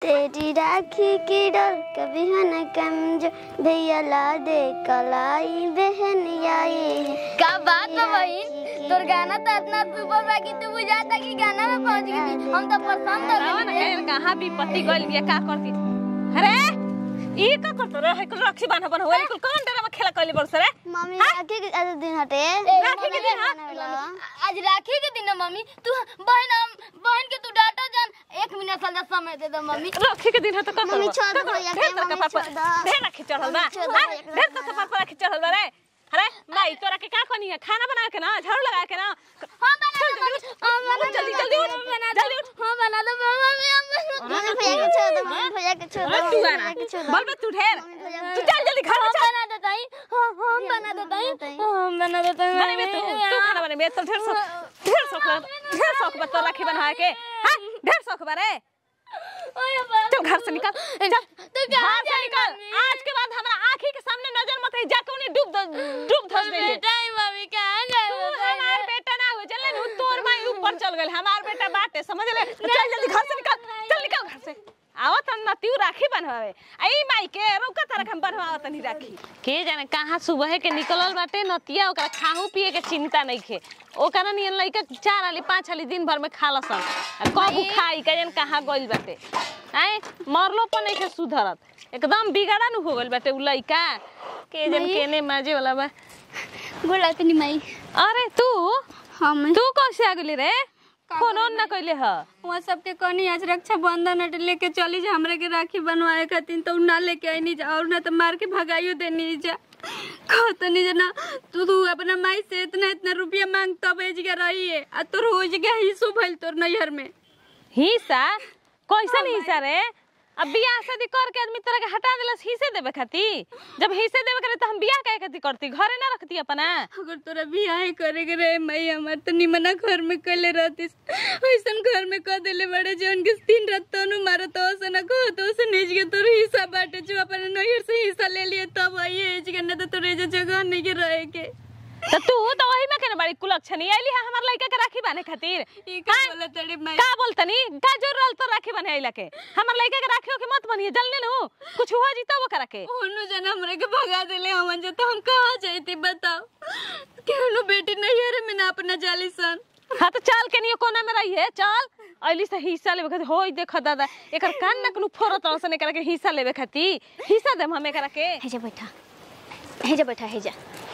तेरी राखी की डोर कभी है न कमजोर भैया ला दे कलाई बहन आई का बात बा बहिन तोर गाना तो इतना सुपर बा कि तू बुझाता कि गाना में पहुंच गई हम तो पसंद हो रावण गए के कहाँ विपत्ति गइल बिया का करती अरे ई का करत रे है कुल रक्षी बांधा बन होई कुल कौन डरा में खेला कइले बरस रे मम्मी राखी के आज दिन हटे राखी के दिन हाँ? आज राखी के दिन है मम्मी तू बहन हम बहन के तू डाटा जान एक मिनट साल समय दे दो मम्मी रक्षी के दिन है तो का मम्मी करबो? छोड़ दो का भैया करबो? के, ढेर तोर मम्मी कपार पर छोड़ दो। ढेर रखी चढ़ल बा छोड़ दो हाँ? भैया के, ढेर तोर कपार पर रखी चढ़ल बा रे अरे माई तोरा के का करनी है खाना बना के ना झाड़ू लगा के ना हां बना दो मम्मी हां बना जल्दी दो जल्दी उठ बना दो जल्दी उठ हां बना दो मम्मी हम मम्मी भैया के छोड़ दो मम्मी भैया के छोड़ अरे दो तू मम्मी आना भैया के छोड़ दो बोल बे तू ढेर भैया तू चल जल्दी घर में चल बना देता ही हां हम बना देता ही हम बना देता ही बने बे तू तू खाना बने बे तो ढेर शौक ढेर शौक लग- ढेर शौक बा तो राखी बनवा के हां ढेर शौक बा रे ओए बा चल घर से निकल चल तो कहाँ घर से जाई निकल मम्मी? आज के बाद हमारा आंखी के सामने नजर मत आई जाके उन्हें डूब द- डूब धस दे बेटा ही मम्मी कहां तू गए हमार बेटा ना हो चल ना तोर माई ऊपर चल गइल हमार बेटा बाटे समझ ले चल जल्दी घर से निकल चल निकल घर से आवत न तू राखी बनवावे आई माई के रोका तरक हम बनवावत नहीं राखी के जाने कहाँ सुबह के निकलल बाटे नतिया ओकरा खाहू पिए के चिंता नहीं खे ओकरा नियन लइका चार आली पाँच आली दिन भर में खा लसन आ कबू खाई के जन कहाँ गइल बाटे आए मरलो पर नहीं खे सुधरत एकदम बिगड़ा नु हो गइल बाटे उ लइका के जन केने माजे वाला बा बोला तनी माई अरे तू हम तू कैसे आ गेली रे फोन ऑन ना कैले ह वहाँ सबके कहनी आज रक्षा बंधन हटे लेके चली जा हमरा के राखी बनवाए खातिर तो उ ना लेके आई जा और ना तो मार के भगाइयो देनी जा कहतनी जा ना तू तू अपना माई से इतना इतना रुपया मांग तब एज के रही है आ तोर हो गया हिस्सो भइल तोर नैहर में हिस्सा कैसन हिस्सा रे अब बियाह शादी करके आदमी तरह के हटा देलस हिस्से देवे खाती जब हिस्से देवे करे तो हम बियाह काहे खाती करती घरे ना रखती अपना अगर तोरा बियाह करे के रहे माई हमार तो निमना घर में कले रहतीस ऐसन घर में कह देले बड़े जौन के दिन रात तनु मारो तो से ना कहो तो से नेज के तोर हिस्सा बाटे जो अपन नैहर से हिस्सा ले लिए तब आई एज के ना तो तोरे जो जगह नहीं के रहे के तो तू तो वही में केना बड़ी कुलक्षणी आइली है हमार लइका के राखी बांधे खातिर ई का बोला तड़े माई का बोलतनी का जरूरत तो राखी बने आइला के हमार लइका के राखियो के मत बनिए जल्दी नु कुछ हुआ जीता वो करा के ओनु जना हमरे के भगा देले हमन जे तो हम कहाँ जाइती बताओ केहनु बेटी नैहर में ना अपना जाली सन हाँ तो चल के नहीं कोना में रही है चल अली से हिस्सा लेवे खातिर होई देख दादा एकर कान ना कोनो फोरत तरसन एकरा के हिस्सा लेवे खातिर हिस्सा देम हम एकरा के हे जा बैठा हे जा बैठा हे जा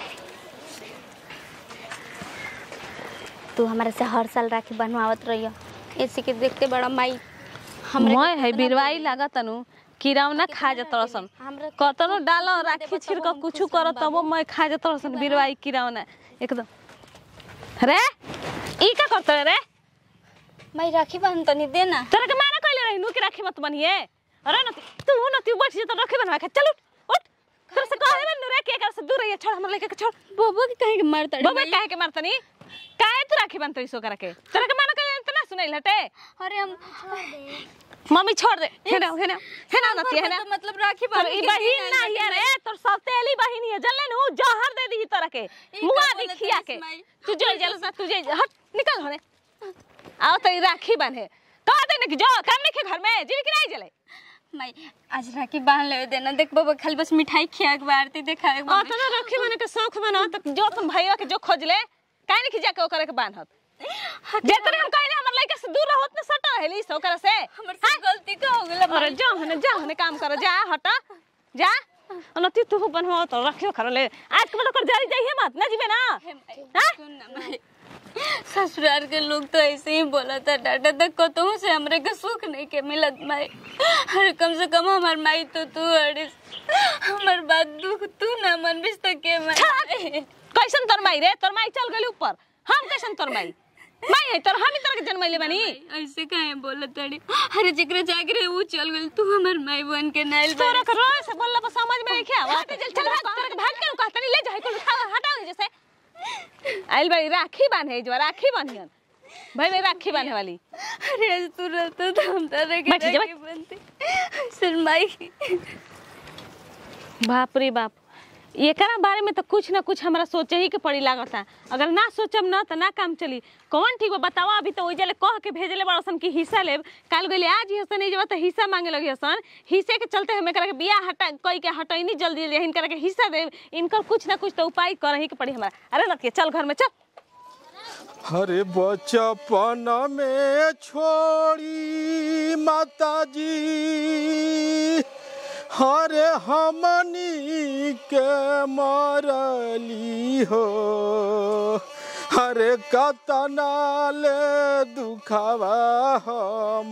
तू हमारे से हर साल राखी बनवावत रहियो ऐसे के देखते बड़ा माई हमरे मैं है बिरवाई लागत तनु किरावना खा जा तरसन हमरा कतनो डालो राखी छिड़क कुछु कर तबो मैं खा जा तरसन बिरवाई किरावना एकदम रे ई का करत रे माई राखी बांध तनी दे ना तोरा के माना कइले रही नु के राखी मत बनिए अरे न तू न तू बैठ जा तो राखी बनवा के चल उठ उठ तोरा से कहे बन रे के कर से दूर रहिए छोड़ हमर लेके के छोड़ बबू के कहे के मार तड़े बाबा काहे के मारतनी काहे तू राखी बनतई सो करा के तोरा के माना कइले इतना सुनाइल हटे अरे हम मम्मी छोड़ दे हेना हेना हेना नती हेना तो मतलब राखी पर बांध ई के बहिन ना ये रे तोर सौतेली बहिन है जल्ले नु जहर दे दी तोरा के ई मुआ का दी बोलत खिया हइस के माई? तू जो जल सा तू जे हट निकल होने आओ तो राखी बांधे कह दे ना कि जो काम नहीं के घर में जीवी की नहीं जले माई आज राखी बांध ले देना देख बाबा खाली बस मिठाई खिया के बारती देखा एक आ तो ना राखी बने के शौक बना तो जो तुम भैया के जो खोज ले काहे नहीं जाके ओकरे के बांधत जेतने हम कहले हमर लइका से दूर रहत न सटा हेली सो करे से हमर से गलती का हो गेला अरे जा हने जा हने काम कर जा हटा जा अनति तू बनवा तो रखियो कर ले आज के कर जारी जाइए मत ना जीवे ना हाँ? सुन ना माई ससुराल के लोग तो ऐसे ही बोला था डाटा तक कतहु से हमरे के सुख नहीं के मिलत माई अरे कम से कम हमार माई तो तू अरे हमार बात दुख तू ना मन बिस तो के माई कैसन तोर माई रे तोर माई चल गेली ऊपर हम कैसन तोर माई माई है तोर हम ही तोर के जन्मैले बानी ऐसे काहे बोलत तड़ी अरे जेकरे जाके रहे वो चल गेल तू हमार माई बन के नाइल तोरा के रोए से बोलला पर समझ में नहीं क्या आवाज चल चल भाग तोरा के भाग के कहता नहीं ले जा कुल हटाओ जैसे आइल बाई राखी बांधे जो राखी बांधियन भाई भाई राखी बांधे वाली अरे आज तू रहता तो हम तारे के बैठ जा, राखी बनते सर माई बाप रे बाप एकरा बारे में तो कुछ ना कुछ हमरा सोचे ही के पड़ी लागता अगर ना सोचब ना तो ना काम चली कौन ठीक बा बतावा अभी तो ओइजले कह के भेजले बड़सन की हिस्सा लेब काल गइले आज ही हसन जब तो हिस्सा मांगे लगी हसन हिस्से के चलते हमें करे के बिया हटा कोई के हटैनी जल्दी जल्दी इनकर के हिस्सा देब इनकर कुछ ना कुछ तो उपाय करही के पड़ी हमरा अरे नतिया चल घर में चल अरे बचपन में छोड़ी माता जी हरे हमनी के मरली हो हरे कतना ले दुखावा हम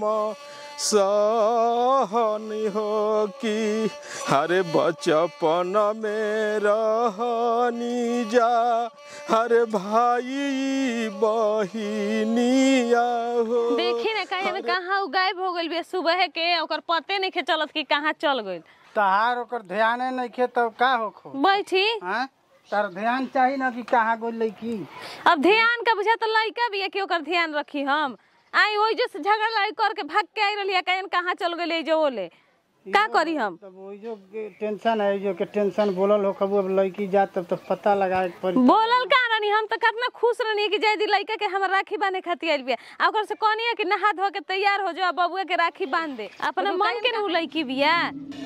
सहन हो कि हरे बचपन में रहनी जा हरे भाई बहिनिया हो देखी ना कहीं में कहाँ उ गायब हो गइल बे सुबह के ओकर पते नहीं खे चलत कि कहाँ चल गइल तहार ओकर ध्यान नहीं खे तब का होखो बैठी हाँ तार ध्यान चाहिए ना कि कहाँ गोल लड़की अब ध्यान का बुझा तो लड़का भी है कि ओकर ध्यान रखी हम आई वही जो से झगड़ा लड़ाई करके भाग के आई रही कहीं कहाँ चल गए जो बोले का करी हम तब वही जो के टेंशन है जो के टेंशन बोलल हो कबू अब लड़की जात तब तो पता लगाए के पड़ी बोलल का रानी हम तो कितना खुश रहनी कि जयदी लड़का के हम राखी बांधे खातिर आइल बिया आ ओकर से कहनी है कि नहा धो के तैयार हो जाओ बबुआ के राखी बांध दे अपना मन के नु लड़की बिया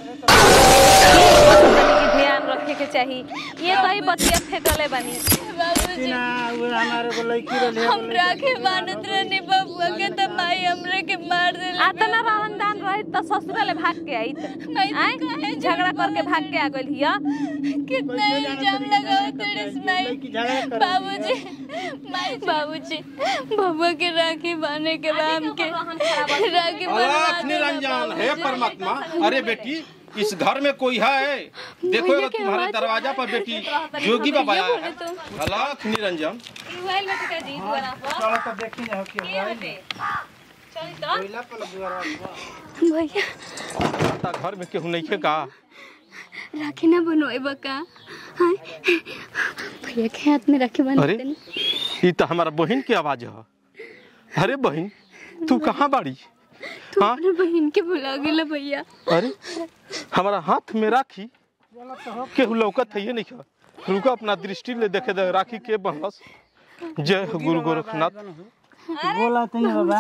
कि ध्यान रखे के चाहिए ये तो ही बतिया फेंकले बानी बाबूजी ना वो हमारे को लड़की रही हम राखे मानत रहनी बबुआ के त माई हमरे के मार देले आतना रहन दान रही तो ससुराले भाग के आई नहीं तो आय काहे झगड़ा करके भाग के आ गइल हिया कितना इल्जाम लगाओ तेरे माई लड़की झगड़ा कर बाबूजी माई बाबूजी बबुआ के राखी बांधने के बाद हमके राखी बनवा अलख दो निरंजन हे परमात्मा अरे बेटी इस घर में कोई है देखो भैया अगर के तुम्हारे आवाज दरवाजा पर बेटी जोगी बाबा आया है अलख निरंजन चलो तो देखी जाओ कि कोयला पर दुआरा भैया आता घर में केहू नहीं है का राखी ना बनवाए बका हाँ भैया के हाथ में राखी बांध अरे देनी ये तो हमारा बहन की आवाज है अरे बहन तू कहाँ बाड़ी तू हाँ अपने बहन के बुला गेला भैया अरे हमारा हाथ में राखी केहू लौकत है ये नहीं है रुका अपना दृष्टि ले देखे दे राखी के बहस जय हो गुरु गोरखनाथ बोला तो नहीं बाबा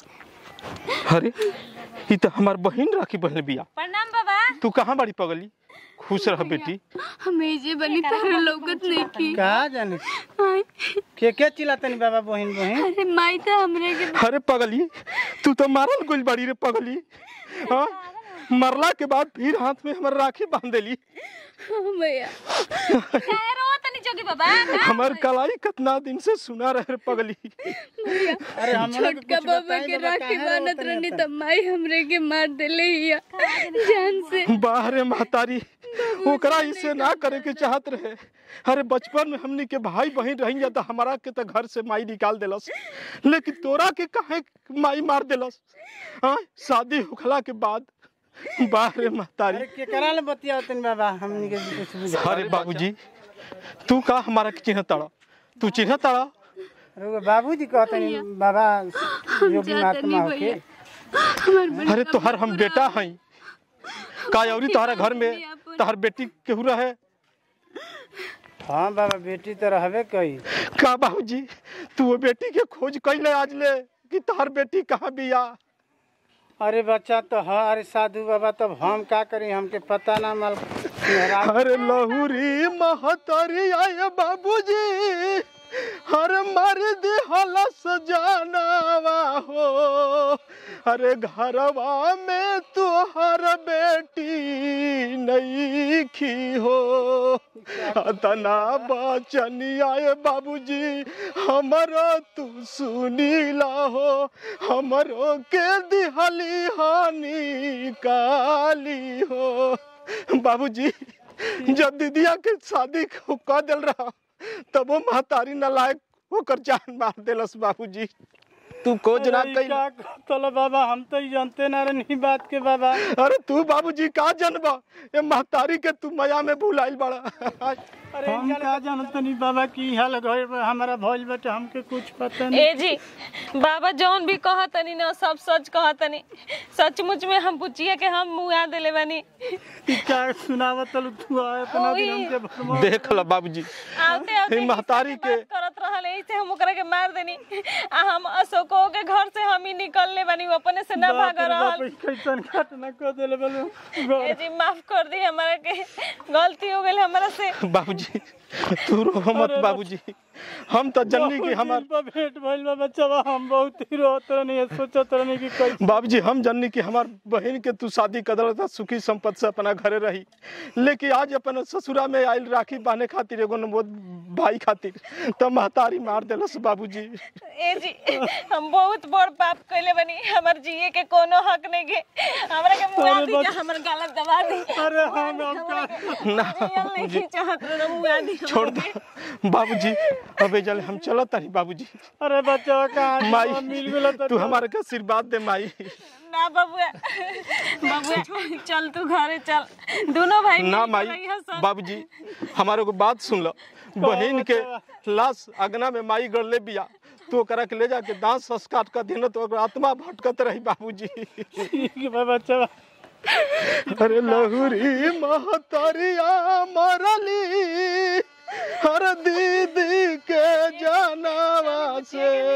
अरे ये तो हमार बहन राखी बहन बिया प्रणाम बाबा तू कहाँ बाड़ी पगली खुश रह बेटी हमें जे बनी तारा लौकत नहीं की कहा जाने हाँ, के के चिल्लातनी बाबा बहन बहन अरे माई तो हमरे के अरे पगली तू तो मारल गोल बाड़ी रे पगली हाँ मरला के बाद फिर हाथ में हमार राखी बांध देली हाँ, भैया काहे रोत नहीं जोगी बाबा हमार कलाई कितना दिन से सुना रहे रे पगली अरे हम छोटका बाबा के राखी बांधत रहनी तब माई हमरे के मार देले हिया जान से बाहरे महतारी ओकरा इसे ना करे के चाहत रहे अरे बचपन में हमनी के भाई बहन रही तो हमारा के तो घर से माई निकाल देलस लेकिन तोरा के काहे माई मार देलस हाँ शादी होखला के बाद बाहरे महतारी अरे के करा ले बतिया तनी बाबा हमनी के कुछ बुझा अरे बाबूजी तू का हमारा के चिन्ह ताड़ा तू चिन्ह ताड़ा अरे वो बाबूजी कहतनी बाबा योगी जाते नहीं महात्मा होके भैया हमार बन अरे तोहर हम बेटा हई का अउरी तोहरा घर में तोहर बेटी केहू रहे हाँ बाबा बेटी तो रहबे कई का बाबूजी तू वो बेटी के खोज कैले आज ले कि तोहर बेटी कहाँ बिया अरे बच्चा तो हाँ अरे साधु बाबा तब हम का करी हमके पता ना मल मेहराब अरे लहुरी महतरी आए बाबूजी हर मर दे हलस जानवा हो अरे घरवा में तो हर बेटी नहीं खी हो अतना बचनी आए बाबूजी हमरो तू सुनीला हो हमरो के दिहली हानि काली हो बाबूजी जब दीदिया के शादी को कह दिल रहा तब वो महतारी नलायक होकर जान मार देलस बाबूजी तू खोज ना अरे कई का चलो बाबा हम तो ई जानते ना रही बात के बाबा अरे तू बाबूजी का जनबा ये महतारी के तू मया में भुलाइल बड़ा हम का जानत तनी बाबा की हाल घर में हमारा भइल बाटे हमके कुछ पता नहीं ए जी बाबा जौन भी कहतनी ना सब सच कहतनी सचमुच में हम पूछिए के हम मुआ देले बानी ई का सुनावत तलू तू आ इतना दिन ओही। हमके भरमाओ। देख ल बाबूजी आते आते हे महतारी के बात करत रहल ऐसे हम ओकरा के मार देनी आ हम अशोको के घर से हम ही निकलने बानी वो अपने से ना बाप भाग रे बाप, रहल ई कैसन घटना कर देले बोलो ए जी माफ कर दी हमारा के गलती हो गई हमारा से बाबूजी तू रो मत बाबूजी हम तो जननी की हमार भेंट भइल बा बच्चा हम बहुत ही रोत रहनी सोचत रहनी कि कैसे बाबूजी हम जननी की हमार बहन के तू शादी कर था सुखी संपत्ति से अपना घरे रही लेकिन आज अपन ससुरा में आयल राखी बांधे खातिर एगो नमोद भाई खातिर तो महतारी मार देलस बाबूजी ए जी हम बहुत बड़ पाप कइले बानी हमर जिए के कोनो हक नहीं के हमरा के मुआ अरे दी बस- हमर गलत दबा दी अरे हम हम का ना रियल नहीं चाहत रहे मुआ दी छोड़ दो बाबूजी अबे जल हम चलत तारी बाबूजी अरे बच्चा कहाँ माई मिल गेल तू हमारे के आशीर्वाद दे माई ना बबुआ बबुआ चल तू घरे चल दोनों भाई ना मिल के माई रहिया सन। बाबूजी हमारे को बात सुन लो बहन के लाश अगना में माई गड़ले बिया तो ओकरा के ले जाके दांत संस्कार कर देना तो ओकर आत्मा भटकत रही बाबूजी ठीक बा बच्चा अरे लहुरी महतरिया मरली हर दीदी के जानवा से